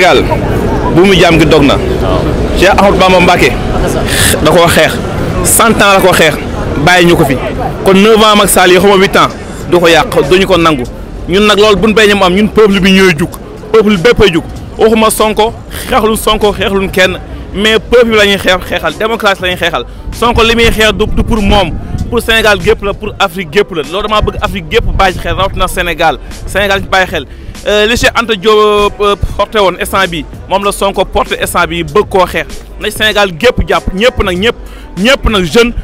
Sénégal bu mu jaam gi dog na Cheikh Ahmadou Bamba Mbacké da koo xeex cent ans la ko xeex bàyyi ñu ko fi kon neuf ans Macky Sall yi xama huit ans du ko yàq duñu ko nangu ñun nag loolu buñ béy ñu am ñun peuple bi ñooy jug peuple bépp ay jug waxuma Sonko xeexluñ Sonko xeexluñ kenn mais peuple bi la ñuy xeex xeexal démocratie la ñuy xeexal Sonko li muy xeex du du pour moom pour Sénégal gépp la pour Afrique gépp la loolu damaa bëgg Afrique gépp bàyyi xel rawatina Sénégal Sénégal ñu bàyyi xel li Cheikh Anta Diop porté woon instant bi moom la Sonko porté instant bi bëgg koo xeex na Sénégal gépp jàpp ñëpp nag ñëpp ñëpp nag jeune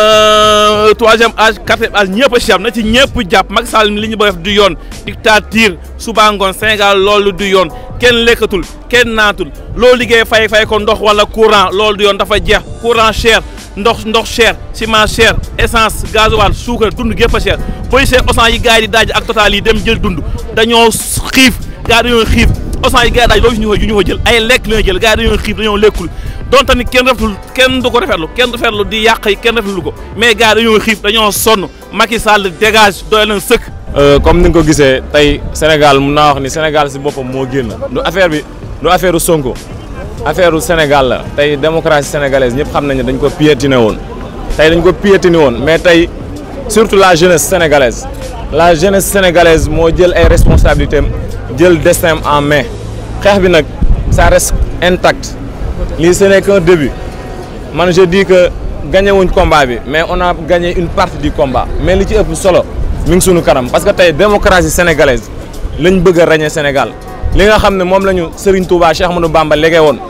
troisième âge quatrième âge ñëpp a si am na ci ñëpp jàpp Macky Sall li ñu bëgg def du yoon dictature suba ngoon Sénégal loolu du yoon kenn lekkatul kenn naatul loo liggéey fay fay ko ndox wala courant loolu du yoon dafa jeex courant cher ndox ndox cher ciment cher essence gasoil suukar dund gépp a cher booy see osan yi gars yi di daaj ak total yi dem jël dund dañoo xiif gars dañoo xiif osan yi gars yi daaj loolu ñu ko ñu ko jël ay lekk la ñuy jël gars dañoo xiif dañoo lekkul donte ni kenn rafetlu kenn du ko rafetlu kenn rafetlu di yàq yi kenn rafetlu ko mais gars dañoo xiif dañoo sonn Macky Sall dégage doy na sëkk. comme ni nga ko gisee tey Sénégal mun naa wax ni Sénégal si boppam moo génn du affaire bi du affaire u Sonko affaire u Sénégal la tey démocratie sénégalaise ñëpp xam nañ ne dañ ko piétiné woon tey dañ ko piétiné woon mais tey surtout la jeunesse sénégalaise la jeunesse sénégalaise moo jël ay responsabilités jël destin en main xeex bi nag ça reste intact lii ce n'est qu'un début man je dis que gagné wuñ combat bi mais on a gagné une partie du combat mais li ci ëpp solo mi ngi sunu kanam parce que tey démocratie sénégalaise lañ bëgg a ràññee Sénégal li nga xam ne moom la ñu Serigne Touba Cheikh Ahmadou Bamba lége woon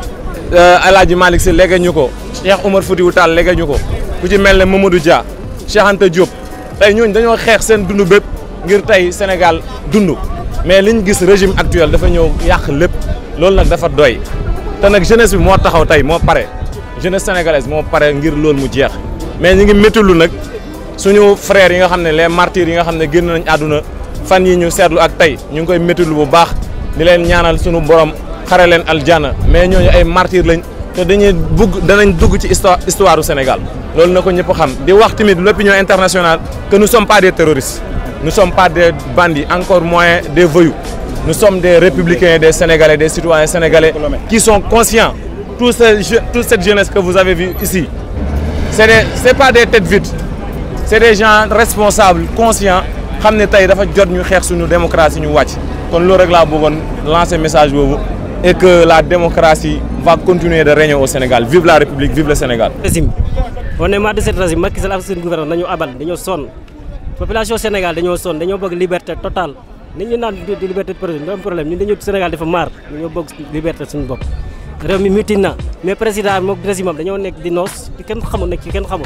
El Hadj Malick Sy lége ñu ko Cheikh Oumar Foutiyou Tall lége ñu ko ku ci mel ne Mamadou Dia Cheikh Anta Diop tey ñooñu dañoo xeex seen dund bépp ngir tey Sénégal dund mais liñ gis régime actuel dafa ñëw yàq lépp loolu nag dafa doy te nag jeunesse bi moo taxaw tey moo pare jeunesse sénégalaise moo pare ngir loolu mu jeex mais ñi ngi méttilu nag suñu frères yi nga xam ne les martyrs yi nga xam ne génn nañ àdduna fan yi ñu seetlu ak tey ñu ngi koy méttilu bu baax di leen ñaanal suñu borom xare leen aljana mais ñooñu ay martyrs lañ te dañuy bugg danañ dugg ci histoire histoire du Sénégal loolu na ko ñëpp xam di wax tamit l'opinion internationale que nous sommes pas des terroristes nous sommes pas des bandits encore moins des voyous nous sommes des républicains des Sénégalais des citoyens sénégalais qui sont conscients tout ce toute cette jeunesse que vous avez vu ici c'est des c'est pas des têtes vides c'est des gens responsables conscients xam ne tey dafa jot ñu xeex suñu démocratie ñu wàcc kon loolu rek laa bëggoon lancer message boobu et que la démocratie va continuer de régner au Sénégal vive la République vive le Sénégal. régime on est marre de cette régime Macky Sall ak seen gouvernement dañoo abal dañoo sonn population Sénégal dañoo sonn dañoo bëgg liberté totale nit ñu naan di liberté de projet am problème ñun dañoo Sénégal dafa maar dañoo bëgg liberté suñu bopp. réew mi muti na mais président moom régime am dañoo nekk di noos di kenn xamul nekk ci kenn xamul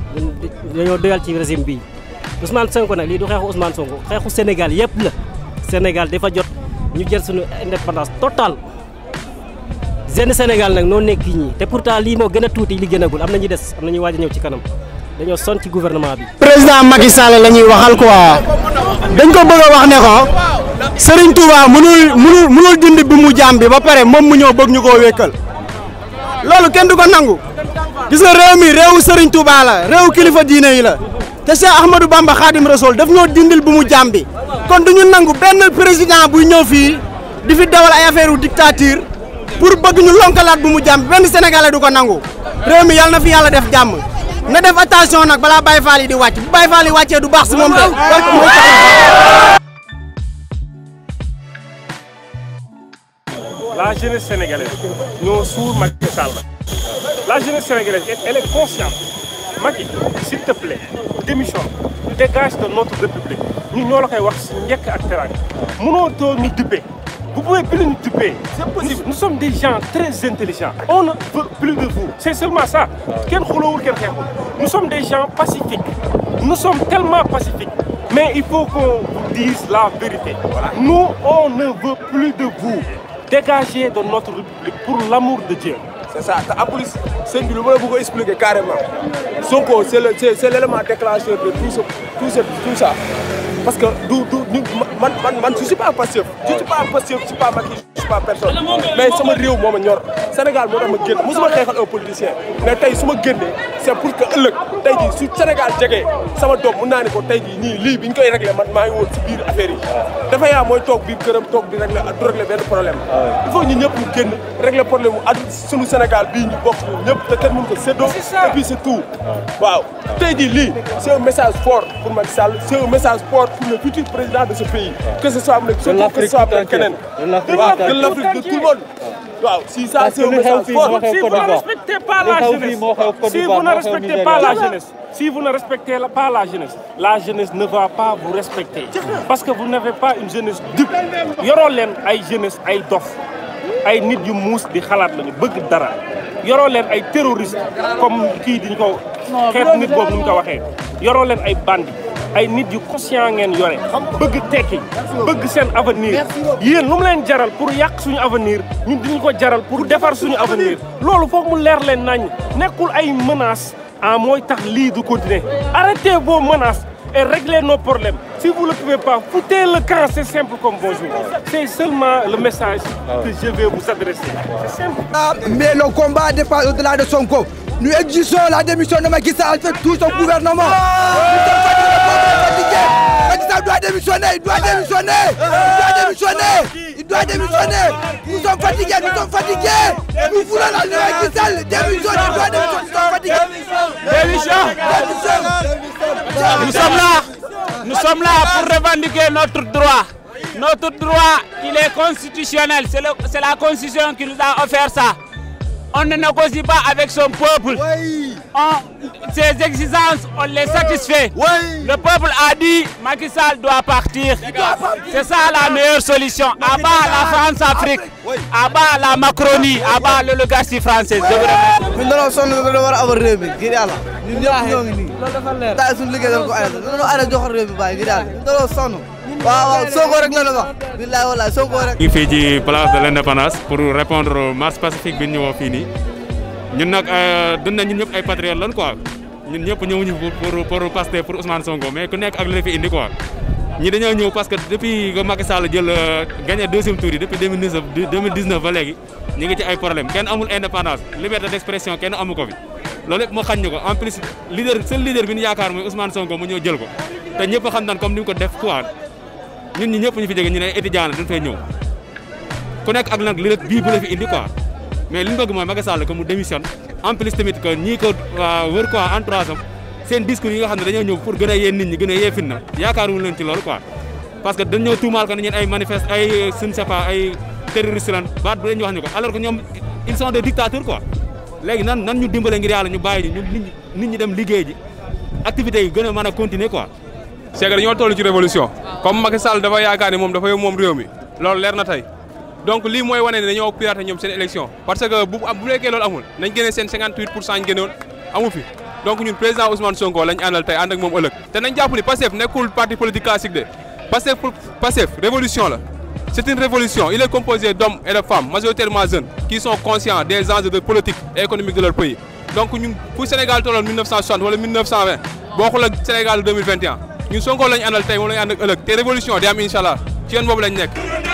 dañoo doyal ci régime bii Ousmane Sonko nag lii du xeexu Ousmane Sonko xeexu Sénégal yëpp la Sénégal dafa jot ñu jël suñu indépendance totale jeune Sénégal nag noo nekk ñii te pourtant lii moo gën a tuuti li gënagul am na ñu des am na ñu waaj a ñëw ci kanam dañoo son ci gouvernement bi. président Macky Sall la ñuy waxal quoi dañ ko bëgg a wax ne ko Serigne Touba mënul mënul mënul dindi bi mu jaam bi ba pare moom mu ñëw bëgg ñu koo wékkal loolu kenn du ko nangu gis nga réew mi réewu Serigne Touba la réewu kilifa diine yi la te Cheikh Ahmadou Bamba Khadim Rasoul daf ñoo dindil bi mu jaam bi kon du ñu nangu benn président buy ñëw fii di fi dawal ay affaire u dictature pour bëgg ñu lonkalaat bu mu jaam bi benn sénégalais du ko nangu réew mi yàlla na fi yàlla def jàmm. na def attention nag balaa Baye Fall yi di wàcc bu Baye Fall yi wàccee du baax si moom de. La jeunesse sénégalaise ñoo suur Macky Sall la jeunesse sénégalaise elle est consciente Macky s'il te plaît démissionne dégage de notre république ñun ñoo la koy wax si njëkk ak teraanga mënoo too ñu duppee vous pouvez plus nous duper nous, nous sommes des gens très intelligents on ne veut plus de vous c'est seulement ça kenn xuloowul kenn xeexul nous sommes des gens pacifiques nous sommes tellement pacifiques mais il faut qu'on vous dise la vérité nous on ne veut plus de vous dégagez de notre république pour l'amour de Dieu c'est ça te en plus sëñ bi lu ma la bëgg a expliquer carrément Sonko c'est le c'est c'est l'élément déclencheur de tout ce tout ce tout ça parce que du du man man man je suis pas Pastef je suis pas Pastef je suis pas Macky je suis pas personne mais sama réew moo ma ñor Sénégal moo tax ma génn mosuma xeexal un politicien mais tey su ma génnee c'est pour que ëllëg tey jii su Sénégal jegee sama doom mun naa ne ko tey jii ñii lii bi ñu koy réglé man maa ngi woon si biir affaire yi dafa yaa mooy toog biir këram toog di réglé du réglé benn problème il faut ñu ñëpp ñu génn réglé problème mu ad suñu Sénégal bii ñu bokk ñun ñëpp te kenn mënu ko séddoo et puis c'est tout waaw tey jii lii c'est un message fort pour Macky Sall c'est un message fort pour le futur président de ce pays que ce soit avec Sonko que ce soit avec keneen waaw de l'Afrique de tout le monde waaw si ça c'est un message fort Si vous ne respectez pas la jeunesse, si vous ne respectez pas la jeunesse, si vous ne respectez la- pas la jeunesse, la jeunesse ne va pas vous respecter. Parce que vous n'avez pas une jeunesse dupe. yoroo leen ay jeunesse ay dof ay nit yu muus di xalaat lañu bëgg dara yoroo leen ay terroriste comme kii diñ ko xeetu nit boobu nu mu ko waxee yoroo leen ay bandi ay nit yu conscient ngeen yore bëgg tekki bëgg seen avenir yéen lu mu leen jaral pour yàq suñu avenir ñun diñu ko jaral pour defar suñu avenir loolu foog mu leer leen nañ nekkul ay menaces ah mooy tax lii du continuer arrêtez vos menaces et réglez nos problèmes si vous ne le pouvez pas foutez le camp c'est simple comme bonjour c'est seulement le message que je vais vous adresser c'est simple Mais le combat dépasse au-delà de Sonko. Nous exigeons la démission de Macky Sall fait tout son gouvernement. Nous sommes fatigués. Macky Sall doit démissionner, il doit démissionner, il doit démissionner, il doit démissionner. Nous sommes fatigués, nous sommes fatigués. Nous voulons la de Macky Sall démissionner, il doit démissionner, nous sommes fatigués. Démission. Démission. Nous sommes là. Nous sommes là pour revendiquer notre droit. Notre droit, il est constitutionnel. C'est le- c'est la Constitution qui nous a offert ça. On ne négocie pas avec son peuple. On- ses exigences, on les satisfait. Le peuple a dit Macky Sall doit partir. C'est ça la meilleure solution. À bas la France-Afrique. À bas la Macronie. À bas l'oligarchie française. Je vous remercie. ñun dañoo sonn dañoo war a amal réew mi ngir yàlla ñun ñëpp ñoo ngi nii daal suñu liggéey dañ ko arrêté dañoo arrêté jox réew mi bàyyi ngir yàlla ñun dañoo sonn waaw waaw Sonko rek la ñu wax billaay wallaay Sonko rek ñu ngi fii ci place de l'indépendance pour répondre au marche pacifique bi ñu ñëwoon fii nii ñun nag dund na ñun ñëpp ay patriotes lan quoi ñun ñëpp ñëwuñu pour pour pour Pastef pour Ousmane Sonko mais ku nekk ak li la fi indi quoi ñi dañoo ñëw parce que depuis que Macky Sall jël gagné deuxième tour yi depuis 2019 2019 ba léegi ñu ngi ci ay problème kenn amul indépendance liberté d'expression kenn amu ko fi loolu yëpp moo xañ ñu ko en plus leader seul leader bi ñu yaakaar mooy Ousmane Sonko mu ñëw jël ko te ñëpp xam naan comme ni mu ko def quoi ñun ñi ñëpp ñu fi jóge ñu ne étudiant la dañ fay ñëw ku nekk ak nag li la bii bu la fi indi quoi mais li ñu bëgg mooy Macky Sall que mu démissionne en plus tamit que ñii ko wër quoi entourage am seen discours yi nga xam ne dañoo ñëw pour gën a yee nit ñi gën a yee fitna yaakaaruñu leen ci loolu quoi parce que dañoo tuumaal ko ne ñeen ay manifeste ay je ne sais pas ay terroriste lan baat bu leen ñu wax ñu ko alors que ñoom ils sont des dictateurs quoi léegi nan nan ñu dimbale ngir yàlla ñu bàyyi ñu nit ñi nit ñi dem liggéey ji activités yi gën a mën a continuer quoi c'est que dañoo toll ci révolution comme Macky Sall dafa yaakaar ni moom dafa moom réew mi loolu leer na tey donc lii mooy wane ne dañoo pirater ñoom seen élection parce que bu bu fekkee loolu amul nañ génne seen 58 pour cent ñu génnoon amu fi donc ñun président Ousmane Sonko lañ àndal tey ànd ak moom ëllëg te nañ jàpp ni Pastef nekkul parti politique classique de Pastef pour Pastef révolution la c'est une révolution il est composé d'hommes et de femmes majoritairement jeunes qui sont conscients des enjeux de politique et économique de leur pays donc ñun fu Sénégal tolloon 1960 wala 1920 bokkul ak Sénégal 2021 ñun Sonko lañ àndal tey moom lañ ànd ak ëllëg te révolution di am incha allah ci yoon boobu lañ nekk.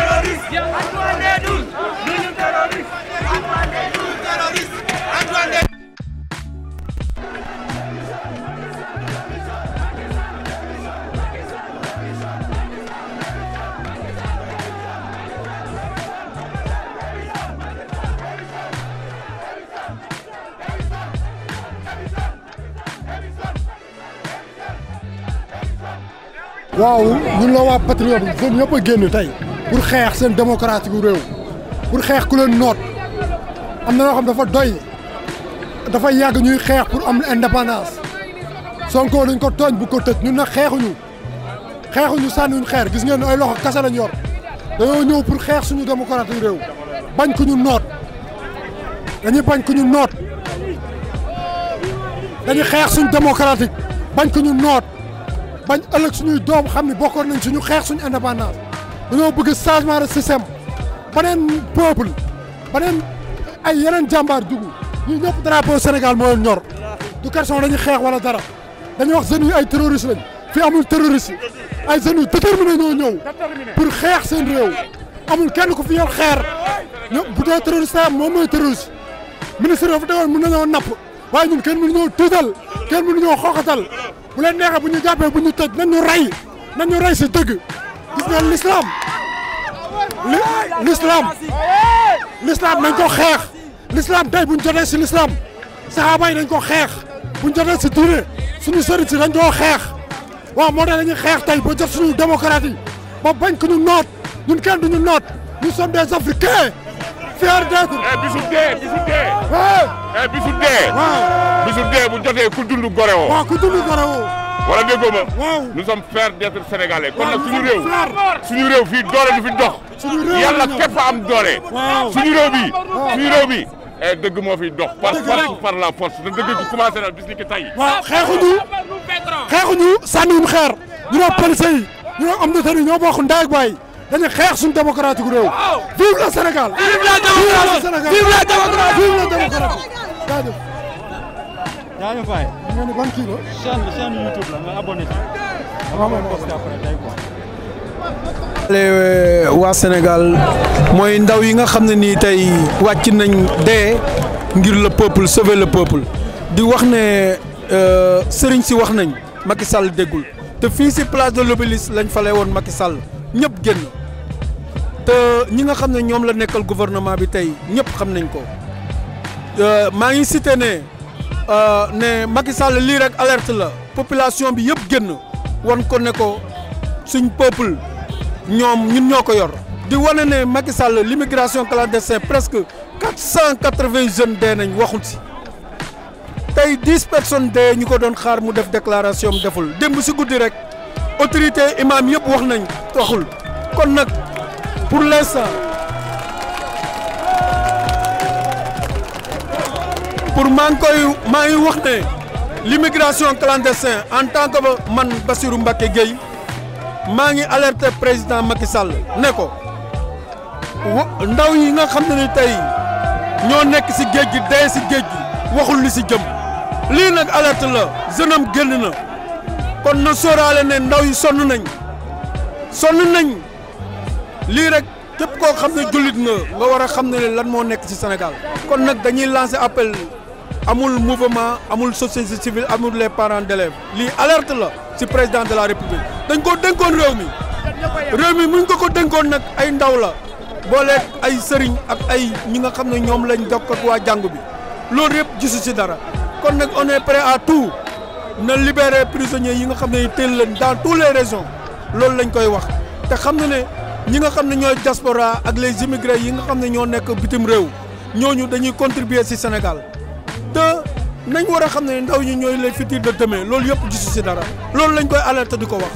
waaw ñun la waa patriote seen ñëpp a génn tey pour xeex seen démocratie gu réew pour xeex ku leen noot am na loo xam dafa doy dafa yàgg ñuy xeex pour am indépendance Sonko dañ ko tooñ bu ko tëj ñun nag xeexuñu xeexuñu sànniwuñ xeer gis ngeen ay loxo kase lañ yor dañoo ñëw pour xeex suñu démocratie réew bañ ku ñu noot dañuy bañ ku ñu noot dañuy xeex suñu démocratique bañ ku ñu noot bañ ëllëg suñuy doom xam ne bokkoon nañ suñu xeex suñu indépendance dañoo bëgg changement de système beneen peuple beneen ay yeneen jàmbaar dugg ñu ñëpp drapeau Sénégal moo leen ñor du question dañuy xeex wala dara dañuy wax jeunes yi ay terroristes lañ fi amul terroriste ay jeunes yu déterminé ñoo ñëw pour xeex seen réew amul kenn ku fi yor xeer ñoom bu dee terroriste am moom mooy terroriste ministre dafa tegoon mën nañoo napp waaye ñun kenn mënuñoo tuutal kenn mënuñoo xooxatal bu leen neexee bu ñu jàppee bu ñu tëj nañ ñu rey nañ ñu rey si dëgg gis nga l'islam li l'islam l'islam nañ ko xeex l'islam tey bu ñu jotee si l'islam saxaaba yi dañ ko xeex bu ñu jotee si diine suñu sëriñ si dañ koo xeex waaw moo tax dañuy xeex tey ba jot suñu démocratie yi ba bañ ko ñu noot ñun kenn duñu noot nous sommes des africains fiers d'être. bisu dee bisu dee. waaw. bisu dee. waaw. bisu dee bu jotee ku dund gore woo. waaw ku dund gore woo. wala déggoo ma. waaw. nous sommes fiers d'être sénégalais. kon nag waaw, suñu nous réew. sommes fiers. suñu réew fii doole du fi dox. suñu réew yàlla la ñu. képp a am doole. waaw. suñu réew bi. waaw. suñu réew bi. eh dëgg moo fi dox. par Dëgg force rek. par la force te dëgg gi commencé na bis ni ki tey. waaw xeexuñu xeexuñu sànniwum xeer ñu ne police yi ñu ne am na tani ñoo bokk ndey ak baay dañuy xeex suñu démocratique réew vive le Sénégal vive la démocratie vive la démocratie vive la démocratie jaajëf jaajëf waay. nga ni ban kii la chaîne chaîne YouTube la nga abonné ci. waaw waaw poste après tey quoi. le waa Sénégal mooy ndaw yi nga xam ne nii tey wàcc nañ dee ngir le peuple sauver le peuple di wax ne euh, sëriñ si wax nañ Macky Sall déggul te fii si place de l'Obélisque lañ fale woon Macky Sall ñëpp génn te ñi nga xam ne ñoom la nekkal gouvernement bi tey ñëpp xam nañ ko Euh, maa ngi cité ne euh, ne Macky Sall lii rek alerte la population bi yëpp génn wan ko ne ko suñ peuple ñoom ñun ñoo ko yor di wane ne Macky Sall l'immigration clandestine presque quatre cent quatre-vingts jeunes dee nañ waxul si tey dix personnes dee ñu ko doon xaar mu def déclaration am deful démb si guddi rek autorité imam yëpp wax nañ waxul kon nag pour l'instant pour maa ngi koy maa ngi wax ne l'immigration clandestine en tant que man Bassirou Mbacké Gueye maa ngi alerter président Macky Sall ne ko wa ndaw yi nga xam ne ni tey ñoo nekk si géej gi dee si géej gi waxul li si jëm lii nag alerte la jeune am génn na kon na sóoraale ne ndaw yi sonn nañ sonn nañ lii rek képp koo xam ne jullit nga nga war a xam ne lan moo nekk ci Sénégal kon nag dañuy lancer appel amul mouvement amul société civile amul les parents d'élèves lii alerte la ci président de la république dañ ko dénkoon réew mi réew mi muñ ko ko dénkoon nag ay ndaw la booleeg ay sëriñ ak ay ñi nga xam ne ñoom lañ jokk ak waa jàngu bi loolu yëpp gisu ci dara kon nag on est prêt à tout na libérer prisonniers yi nga xam ne teel leen dans toutes les régions loolu lañ koy wax te xam na ne ñi nga xam ne ñooy diaspora ak les immigrés yi nga xam ne ñoo nekk bitim réew ñooñu dañuy contribuer ci Sénégal te nañ war a xam ne ndaw ñi ñooy les futurs de demain loolu yëpp gisu ci dara loolu lañ koy alerter di ko wax.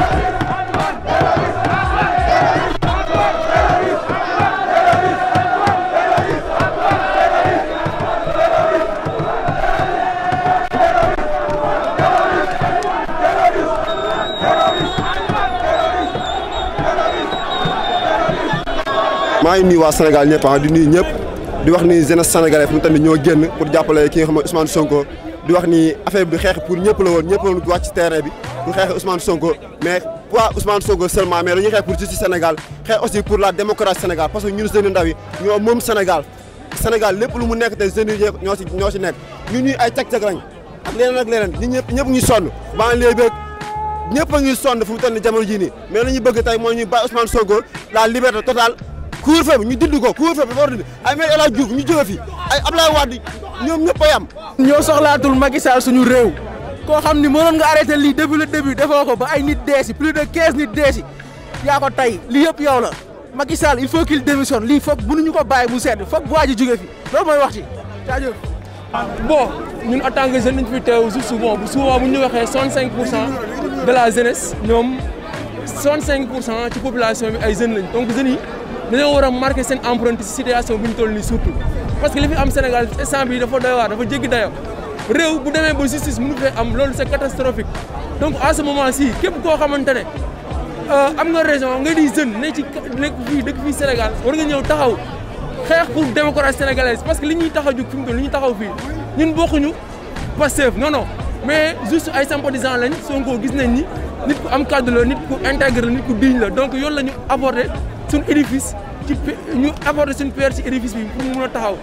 maa ngi nuyu waa Sénégal ñëpp ah di nuyu ñëpp di wax ni jeunesse sénégalais fu tamit ñoo génn pour jàppale ki nga xam ne Ousmane Sonko di wax ni affaire bi xeex pour ñëpp la woon ñëpp la woon wàcc ci terrain bi pour xeex Ousmane Sonko mais pas Ousmane Sonko seulement mais dañuy xeex pour justice Sénégal xeex aussi pour la démocratie Sénégal parce que ñun jeunes ndaw yi ñoo moom Sénégal Sénégal lépp lu mu nekk te jeunes yi ñoo si ñoo si nekk ñun ñuy ay cag-cag lañ ak leneen ak leneen ñun ñëpp ñëpp ñu sonn banlieue beeg ñëpp a ngi sonn fu mu toll nii jamono jii nii mais la ñu bëgg tey mooy ñu bàyyi Ousmane Sonko la liberté totale couvre-feu bi ñu dindi ko couvre-feu bi dafa war a dindi ay maître El Hadji Diouf ñu jóge fi ay Abdoulaye Wade ñoom ñëpp a yam ñoo soxlaatul Macky Sall suñu réew koo xam ni mënoon nga arrêté lii depuis le début defoo ko ba ay nit dee si plus de 15 nit dee si yaa ko tey lii yëpp yow la Macky Sall il faut qu'il démissionne lii foog mënuñu ko bàyyi mu sedd foog waa ji jóge fi loolu mooy wax ci jaajëf bon ñun en tant que jeune dañu fi teew juste bon bu souvent bu ñu waxee 65 pour cent de la jeunesse ñoom 65 pour cent ci population bi ay jeunes lañ donc jeunes yi dañoo war a marqué seen empreinte ci situation bu ñu toll nii surtout parce que li fi am Sénégal instant bi dafa doy waar dafa jéggi dayo réew bu demee ba justice mënu fee am loolu c'est catastrophique donc à ce moment ci képp koo xamante ne am nga raison nga di jeune ne ci nekk fii dëkk fii Sénégal war nga ñëw taxaw xeex pour démocratie sénégalaise parce que li ñuy tax a jóg fi mu toll li ñuy taxaw fii ñun bokkuñu Pastef non non mais juste ay sympathisants lañ Sonko gis nañ ni nit ku am cadre la nit ku intègre la nit ku digne la donc yoon la ñu apporter suñu édifice ci ñu apporter suñu pierre ci édifice bi pour mu mën a taxaw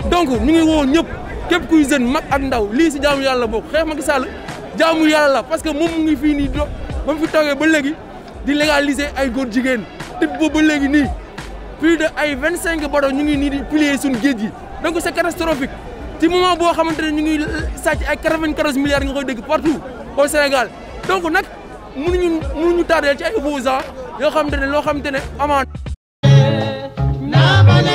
donc ñu ngi woo ñëpp képp kuy jeune mag ak ndaw lii si jaamu yàlla bokk xeex Macky Sall jaamu yàlla la parce que moom mu ngi fii nii do ba mu fi toogee ba léegi di légaliser ay góor jigéen te boobu ba léegi nii plus de ay vingt cinq bateaux ñu ngi nii di plier suñu géej gi donc c'est catastrophique ci moment boo xamante ne ñu ngi sàcc ay quatre-vingt-quatorze milliards nga koy dégg partout au Sénégal donc nag mënuñu mënuñu tardeel ci ay opposants yoo xamante ne loo xamante ne amaan